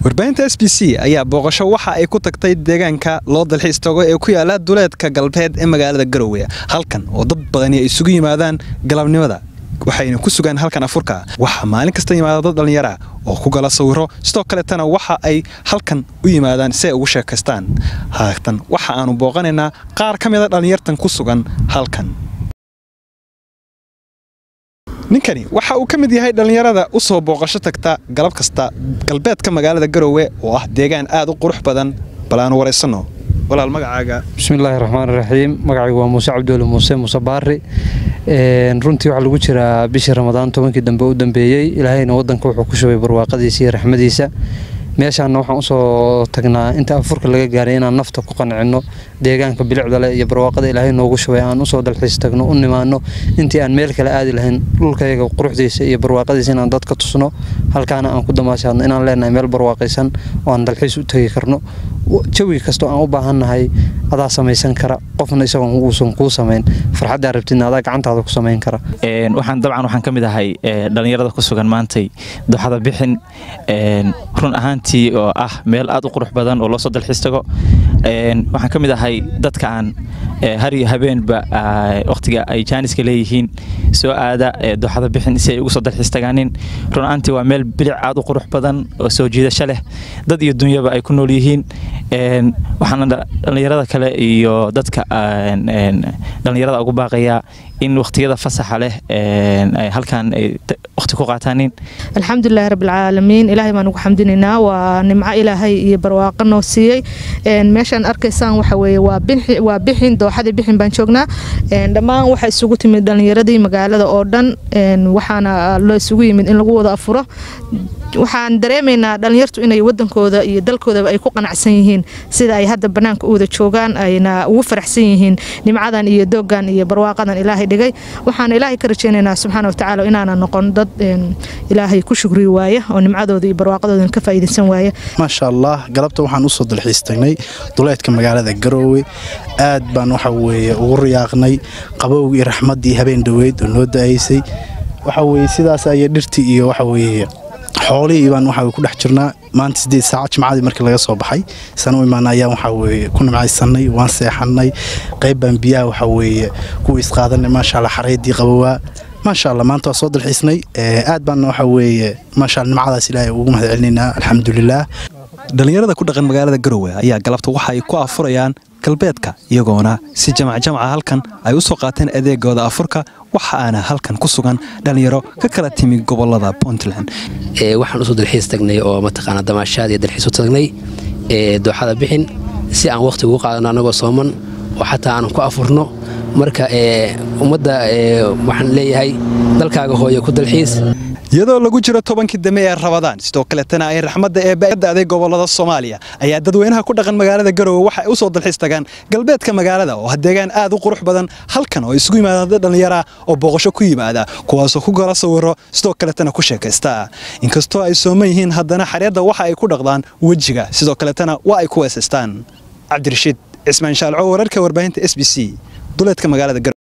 warbaahinta s b c ayaa booqasho waxa ay ku tagtay deegaanka loo dalxiis tago ee ku yaala duleedka galbeed ee magaalada garowe halkan oo dad badani ay isugu yimaadaan galabnimada waxayna ku sugaan halkan afurka waxaa maalin kasta yimaada dad dhallinyara oo ku gala sawiro sidoo kaletana waxa ay halkan u yimaadaan si ay ugu sheekaystaan haatan waxa aanu booqanaynaa qaar ka mida dhallinyartan ku sugan halkan ninkani waxa uu ka mid yahay dhallinyarada u soo booqasho tagta galab kasta galbeedka magaalada garowe oo ah deegaan aad u qurux badan bal aanu waraysanno walaal magacaaga bismillaahi raxmaan raxiim magacaygu waa muuse cabduuli muuse muuse baari runtii waxaa lagu jiraa bishii ramadaan tobankii dambe u dambeeyey ilaahayna wadanka wuxuu ku shubay barwaaqadiisa iyo raxmadiisa meeshaana waxaan usoo tagnaa inta afurka laga gaaray inaan nafta ku qancino deegaanka bilicda leh iyo barwaaqada ilaahay noogu shubay aan usoo dalxiis tagno u nimaano intii aan meel kale aadi lahayn dhulkayaga quruxdiisa iyo barwaaqadiisa inaan dadka tusno halkaana aan ku damaashaadno inaan leenahay meel barwaaqaysan oo aan dalxiis u tegi karno jawi kastoo aan u baahannahay adaa samaysan kara qofna isagoon uusan kuu samayn farxaddaa rabtidna adaa gacantaada ku samayn kara waxaan dabcan waxaan ka mid ahay dhallinyarada ku sugan maantay duxada bixin run ahaantii oo ah meel aad u qurux badan oo loo soo dalxiis tago waxaan ka mid ahay dadka aan har iyo habeenba wakhtiga ay jaaniska leeyihiin soo aada duxada bixin si ay ugu soo dalxiis tagaanin run ahaantii waa meel bilic aad u qurux badan oo soo jiidasho leh dad iyo dunyaba ay ku nool yihiin waxaana dhallinyarada kale iyo dadka dhallinyarada ugu baaqayaa in wakhtiyada fasaxa leh halkan ay wakhti ku qaataanin alxamdulilahi rabbilcaalamiin ilaahay baan ugu xamdinaynaa waa nimco ilaahay iyo barwaaqo noo siiyey meeshaan arkaysaan waxa weeye waa bixin dooxadii bixin baan joognaa dhammaan waxaa isugu timid dhallinyaradii magaalada oo dhan waxaana loo isugu yimid in lagu wada afuro waxaan dareemaynaa dhallinyartu inay wadankooda iyo dalkoodaba ay ku qanacsan yihiin sida ay hadda bannaanka u wada joogaan ayna ugu faraxsan yihiin nimcadan iyo dooggan iyo barwaaqadan ilaahay dhigay waxaan ilaahay ka rajaynaynaa subxaana watacaala inaana noqon dad ilaahay ku shugri waaya oo nimcadooda iyo barwaaqadooda ka faa'iidaysan waaya maasha allah galabta waxaan usoo dalxiis tagnay duleedka magaalada garoowe aad baan waxa weeye ugu riyaaqnay qabowgii raxmaddii habeen dhoweyd oo noo da'aysay waxa weeye sidaas aya dhirtii iyo waxa weeye xoolihii baan waxa ku dhex jirnaa maanta sideed saaca jimcadii markii laga soo baxay sana u imaana ayaan waxa weeye ku nimcaysannay waan seexannay qayb baan biyaha waxa weeye ku isqaadanay maasha allah xareedii qabowaa maasha allah maanta waa soo dalxiisnay aad baana waxa weeye maasha allah nimcadaas ilaahay ugu mahad celinaynaa alxamdulilaah dhallinyarada ku dhaqan magaalada garowe ayaa galabta waxa ay ku afurayaan galbeedka iyagoona si jamac jamaca halkan ay u soo qaateen adeegooda afurka waxa aana halkan ku sugan dhallinyaro ka kala timi gobolada puntland waxaan usoo dalxiis tagnay oo mataqaana damaashaad iyo dalxiis u tagnay dooxada bixin si aan wakhti ugu qaadano annagoo sooman oo xataa aanan ku afurno marka ummadda waxaan leeyahay dalkaaga hooye ku dalxiis iyadoo lagu jiro tobankii dame ee rabadaan sidoo kaletana ay raxmadda eebada'day gobolada soomaaliya ayaa dadweynaha ku dhaqan magaalada garowe waxay u soo dalxiis tagaan galbeedka magaalada oo deegaan aad u qurux badan halkan oo isugu yimaadaan dad dhallinyara oo booqasho ku yimaada kuwaasoo ku gala sawiro sidoo kaletana ku sheekaysta inkastoo ay sooman yihiin haddana xareedda waxa ay ku dhaqdaan wejiga sidoo kaletana waa ay ku weesaystaan cabdirashiid cismaan shaalco wararka warbaahinta s b c duleedka magaalada